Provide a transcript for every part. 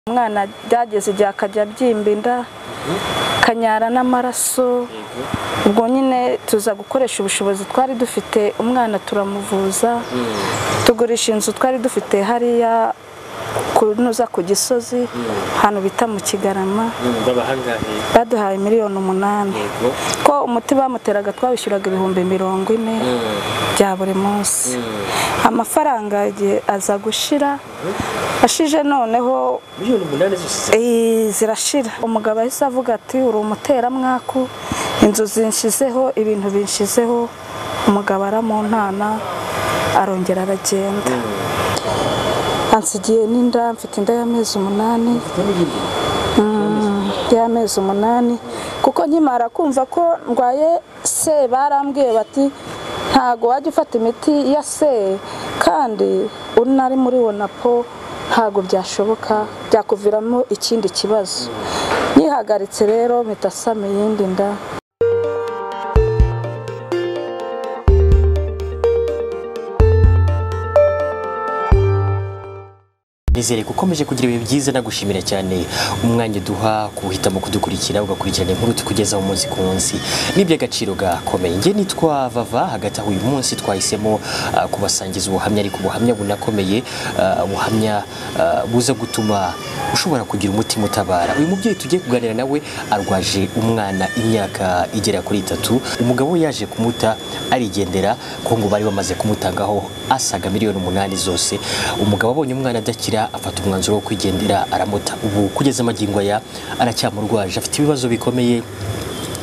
umwana byageze igihe akajya abyimba inda akanyara n'amaraso ubwo nyine tuza gukoresha ubushobozi twari dufite umwana turamuvuza tugurisha inzu twari dufite hariya kunoza ku gisozi ahantu bita mu kigarama babahangaye baduhaye miliyoni umunani yego ko umuti bamuteraga twawishyuraga ibihumbi mirongo ine bya buri munsi amafaranga igihe aza gushira ashije noneho miliyoni umunani zose eh, zirashira umugabo ahise avuga ati uri umuteramwaku inzu zinshizeho ibintu binshizeho umugabo aramuntana arongera aragenda ansigiye n'inda mfite inda y'amezi umunani y'amezi umunani kuko nkimara kumva ko ndwaye se barambwiye bati ntago wajya ufata imiti ya se kandi unari muri wonapo ntago byashoboka byakuviramo ikindi kibazo nyihagaritse rero mpita nsama iyindi nda nizere ko ukomeje kugira ibihe byiza nagushimira cyane umwanya duha kuwuhitamo kudukurikira ugakurikirana inkuru tukugeza mu munsi ku munsi ni iby'agaciro gakomeye njye nitwa vava hagati aho uyu munsi twahisemo ah, kubasangiza ubuhamya ariko ubuhamya bunakomeye ah, ubuhamya ah, buza gutuma ushobora kugira umutima utabara uyu mubyeyi tugiye kuganira nawe arwaje umwana imyaka igera kuri itatu umugabo we yaje kumuta arigendera ko ngo bari bamaze kumutangaho asaga miliyoni umunani zose umugabo abonye umwana adakira afata umwanzuro wo kwigendera aramuta ubu kugeza amagingo aya aracyamurwaje afite ibibazo bikomeye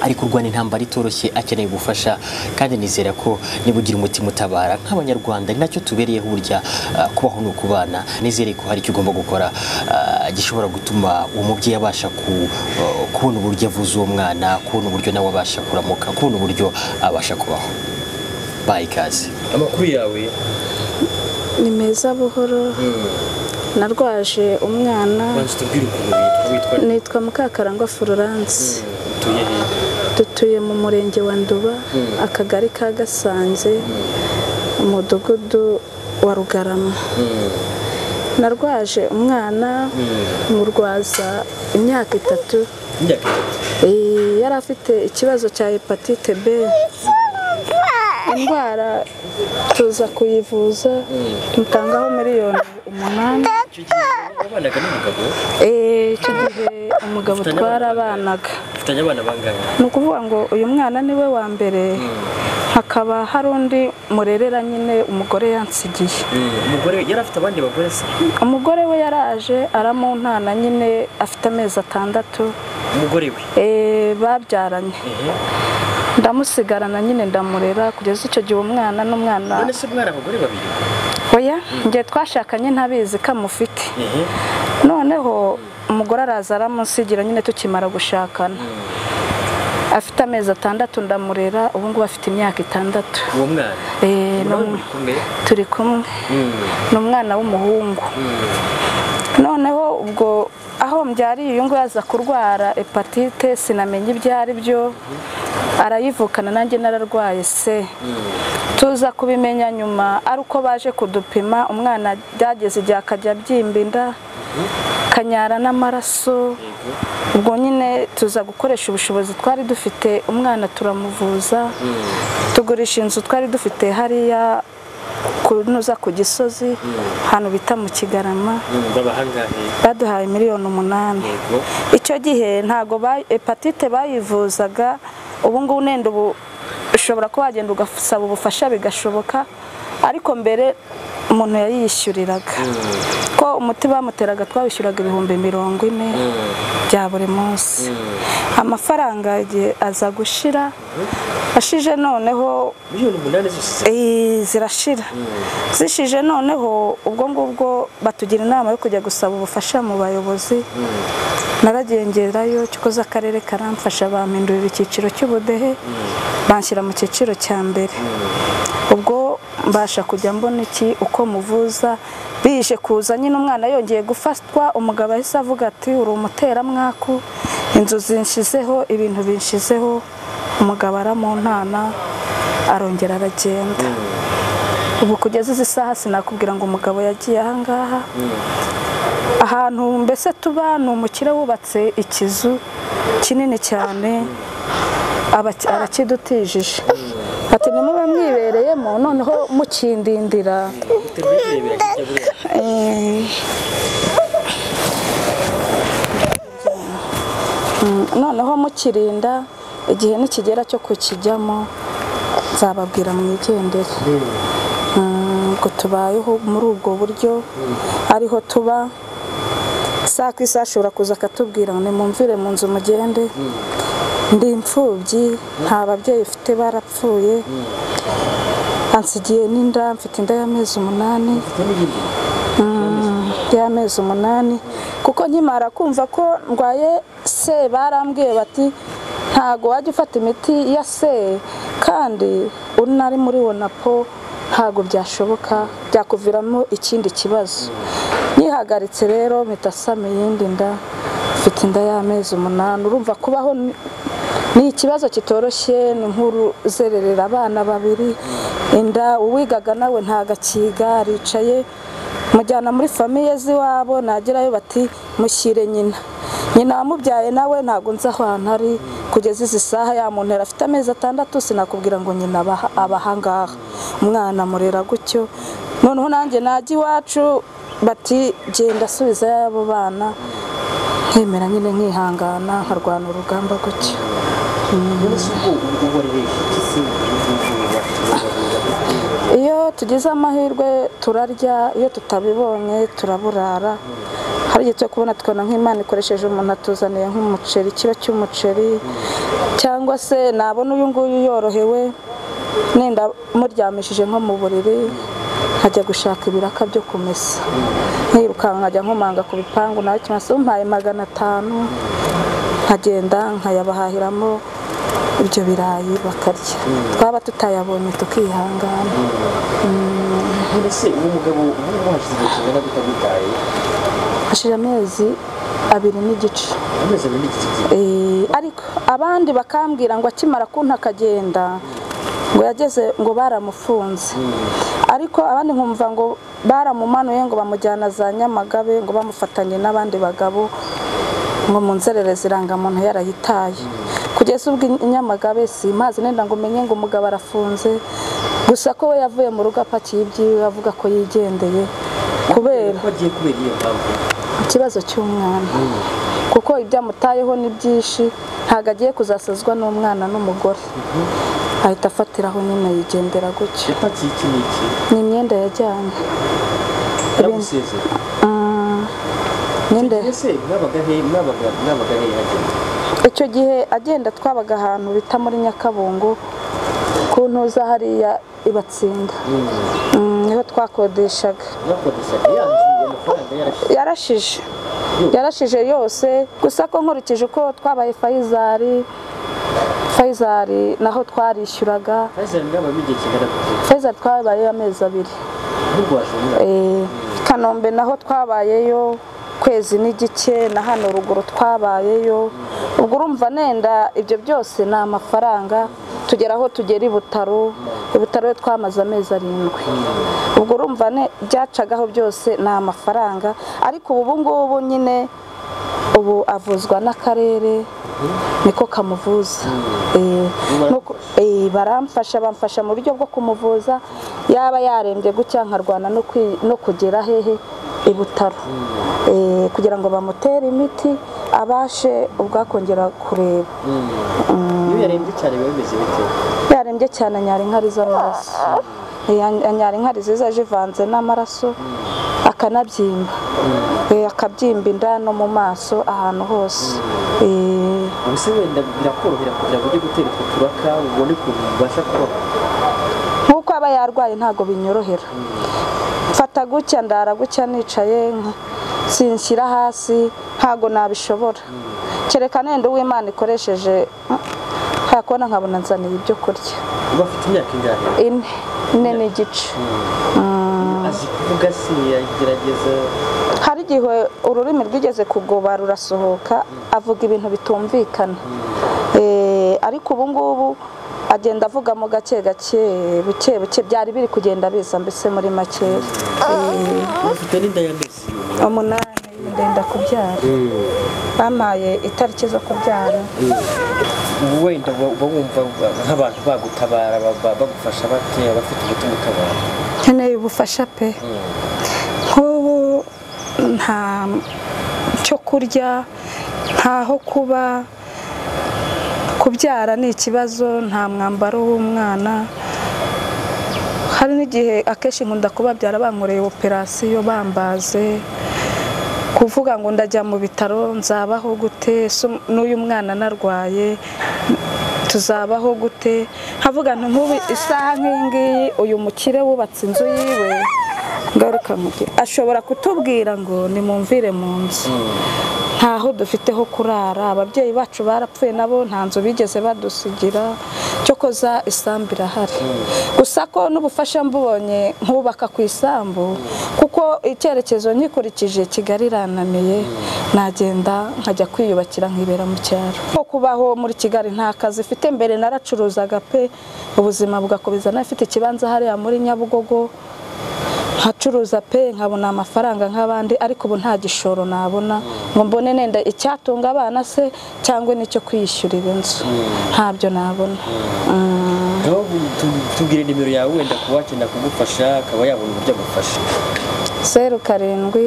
ari kurwana intambara itoroshye akeneye ubufasha kandi nizera ko niba ugira umutima utabara nk'abanyarwanda ni nacyo tubereyeho burya ah, kubaho ni ukubana nizere ko hari icyo ugomba gukora ah, gishobora gutuma uwo mubyeyi abasha ku- ah, kubona uburyo avuza uwo mwana kubona uburyo nawe abasha kuramuka kubona uburyo abasha kubaho bayi ikaze amakuru yawe ni meza buhoro narwaje umwana banza utubwire ukuntu witwa witwa nitwa mukakarangwa florence utuye hehe dutuye mu murenge wa nduba akagari ka gasanze umudugudu wa rugarama narwaje umwana murwaza imyaka itatu imyaka itatu Eh, yari afite ikibazo cya hepatite b indwara tuza kuyivuza tumutangaho miliyoni umunani icyo gihe wabanaga n'umugabo Eh, icyo gihe umugabo Mufitanye abana twarabanaga ufitanye abana bangahe ni ukuvuga ngo uyu mwana ni we wa mbere hakaba hari undi murerera nyine umugore yansigiye umugore yari afite abandi bagore se umugore we yaraje aramuntana nyine afite amezi atandatu umugore we eh, babyaranye ehe ndamusigarana nyine ndamurera kugeza icyo gihe umwana n'umwana none se umwana abagore babiri oya njye twashakanye ntabizi ko amufite ehe noneho umugore araza aramunsigira nyine tukimara gushakana afite amezi atandatu ndamurera ubu ngubu afite imyaka itandatu uwo mwana Eh, ni um- kumwe turi kumwe ni umwana w'umuhungu noneho ubwo aho mbyariye uyu nguyu aza kurwara hepatite sinamenya ibyo ari byo arayivukana nanjye nararwaye se tuza kubimenya nyuma ari uko baje kudupima umwana byageze igihe akajya abyimba inda akanyara n'amaraso ubwo nyine tuza gukoresha ubushobozi twari dufite umwana turamuvuza tugurisha inzu twari dufite hariya kunoza ku gisozi ahantu bita mu kigarama babahangahe baduhaye miliyoni umunani yego icyo gihe ntago ba- hepatite bayivuzaga ubu ngubu nenda ubu ushobora kuba wagenda ugasaba ubufasha bigashoboka ariko mbere umuntu yayiyishyuriraga ko umuti bamuteraga twawishyuraga ibihumbi mirongo ine bya buri munsi amafaranga igihe aza gushira ashije noneho miliyoni umunani zose Eh, zirashira zishije noneho ubwo ngubwo batugira inama yo kujya gusaba ubufasha mu bayobozi naragiye ngerayo cyokoze akarere karamfasha bampindurira icyiciro cy'ubudehe banshyira mu cyiciro cya mbere ubwo mbasha kujya mbona iki uko muvuza bije kuza nyine umwana yongeye gufatwa umugabo ahise avuga ati uri umuteramwaku inzu zinshizeho ibintu binshizeho umugabo aramuntana arongera aragenda ubu kugeza izi saha sinakubwira ngo umugabo yagiye ahangaha ahantu mbese tuba ni umukire wubatse ikizu kinini cyane abaki- arakidutijije ati nimube mwibereyemo noneho mukindindira Eh, mm, noneho mukirinda igihe nikigera cyo kukijyamo nzababwira mwigendere Mm, ubwo tubayeho muri ubwo buryo ariho tuba saa ku isaha ashobora kuza akatubwira ngo nimumvire mu nzu mugende ndi imfubyi nta babyeyi mfite barapfuye ansigiye n'inda mfite inda y'amezi umunani y'amezi umunani kuko nkimara kumva ko ndwaye se barambwiye bati ntago wajya ufata imiti ya se kandi unari muri wonapo ntago byashoboka byakuviramo ikindi kibazo nyihagaritse rero mpita nsama iyindi nda mfite inda y'amezi umunani urumva kubaho ni- ni ikibazo kitoroshye ni nkuru zererera abana babiri inda uwigaga nawe ntagakiga aricaye mujyana muri famiye z'iwabo nagerayo bati mushyire nyina nyina wamubyaye nawe ntabwo nzi aho hantu ari kugeza izi saha ya muntu yari afite amezi atandatu sinakubwira ngo nyina aba- aba ahangaha umwana amurera gutyo noneho nanjye najya iwacu bati genda asubizayo abo bana nkemera nyine nkihangana nkarwana urugamba gutyo iyo tugize amahirwe turarya iyo tutabibonye turaburara hari igihe cyo kubona tukabona nk'imana ikoresheje umuntu atuzaniye nk'umuceri ikiro cy'umuceri cyangwa se nabona uyu nguyu yorohewe nenda muryamishije nko mu buriri nkajya gushaka ibiraka byo kumesa nkirukanka nkajya nkomanga ku bipangu nawe kimasa umpaye magana atanu nkagenda nkayabahahiramo ibyo birayi bakarya twaba tutayabonye tukihangana mbese uwo mugabo ubu hashize igihe kingana gute akwitaye hashije amezi abiri n'igice amezi abiri n'iki gihe Eh, ariko abandi bakambwira ngo akimara kunta akagenda ngo yageze ngo baramufunze ariko abandi nkumva ngo baramumanuye ngo bamujyana za nyamagabe ngo bamufatanye n'abandi bagabo ngo mu nzererezi irangamuntu yarayitaye kugeza ubwo i nyamagabe simpazi nenda ngo umenye ngo umugabo arafunze gusa ko we yavuye mu rugo apakiye ibyiwe avuga ko yigendeye kubera ko agiye kubera iyo mpamvu ikibazo cy'umwana kuko ibyo amutayeho ni byinshi ntabwo agiye kuzasazwa n'umwana n'umugore ahita afatiraho nyine yigendera gutyo yapakiye iki n'iki ni imyenda yajyanye yaragusezeye Mm, imyenda ese mwabaga he mwabaga mwabaga he hagenda icyo gihe agenda twabaga ahantu bita muri nyakabungo ku ntuza hariya ibatsinda Mm, niho twakodeshaga mwakodeshaga yanzuye amafaranga yarashize yarashije yarashije yose gusa ko nkurikije uko twabaye fayizari fayizari naho twarishyuraga azana mwabaga igihe kingana gute fayizari twabayeyo amezi abiri n'urwaje umwana Eh, kanombe naho twabayeyo kwezi n'igice na hano ruguru twabayeyo ubwo urumva nenda ibyo byose ni amafaranga tugera aho tugera i butaro i butaro yo twamaze amezi arindwi ubwo urumva ne byacagaho byose ni amafaranga ariko ubu ngubu nyine ubu avuzwa n'akarere niko kamuvuza Eh, nuko- eh, baramfasha bamfasha mu buryo bwo kumuvuza yaba yarembye gutya nkarwana no kwi- no kugera hehe i butaro Eh, kugira ngo bamutere imiti abashe ubwakongera kureba iyo yarembye cyane biba bimeze bite yarembye cyane anyara inkari z'amaraso Eh, any- anyara inkari ziza zivanze n'amaraso akanabyimba Eh, akabyimba inda no mu maso ahantu hose Eh, ubuse wenda birakorohera kugira ngo ujye gutera utwo turaka ubone ukuntu ubasha kubaho nk'uko aba yarwaye ntabwo binyorohera mfata gutya ndara gutya nicaye nka- sinshyira hasi ntabwo nabishobora kereka nenda uw'imana ikoresheje nta kubona nkabona nzaniye ibyo kurya uba afite imyaka ingahe ine ine n'igice azi kuvuga se yagerageza hari igihe ururimi rwigeze kugoba rurasohoka avuga ibintu bitumvikana Eh, ariko ubu ngubu agenda avugamo gake gake buke buke byari biri kugenda biza mbese muri makeya Eh, afite n'inda y'amezi umunani ndenda kubyara bampaye itariki zo kubyara wenda uba wumva nk'abantu bagutabara ba- bagufasha bate abafite umutima utabara nkeneye ubufasha pe nk'ubu nta cyo kurya ntaho kuba kubyara ni ikibazo nta mwambaro w'umwana hari n'igihe akenshi nkunda kubabyara bankoreye operasiyo bambaze kuvuga ngo ndajya mu bitaro nzabaho gute ese n'uyu mwana narwaye tuzabaho gute nkavuga nti nk'ubu isaha nk'iyi ngiyi uyu mukire wubatse inzu yiwe ngaruka mugire ashobora kutubwira ngo nimumvire mu nzu ntaho dufite ho kurara ababyeyi bacu barapfuye nabo nta nzu bigeze badusigira cyokoza isambu irahari gusa ko n'ubufasha mbubonye nkubaka ku isambu kuko icyerekezo nyikurikije kigali irananiye nagenda nkajya kwiyubakira nkibera mu cyaro nko kubaho muri kigali nta kazi ifite mbere naracuruzaga pe ubuzima bugakomeza n'abafite ikibanza hariya muri nyabugogo nkacuruza pe nkabona amafaranga nk'abandi ariko ubu nta gishoro nabona ngo mbone nenda icyatunga abana se cyangwa n'icyo kwiyishyurira inzu ntabyo nabona Mm. ngaho tu- tubwire nimero yawe wenda ku wakenera kugufasha akaba yabona uburyo agufasha zeru karindwi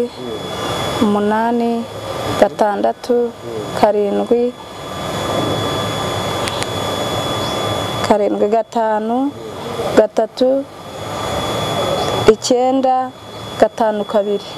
umunani gatandatu karindwi karindwi gatanu gatatu icyenda gatanu kabiri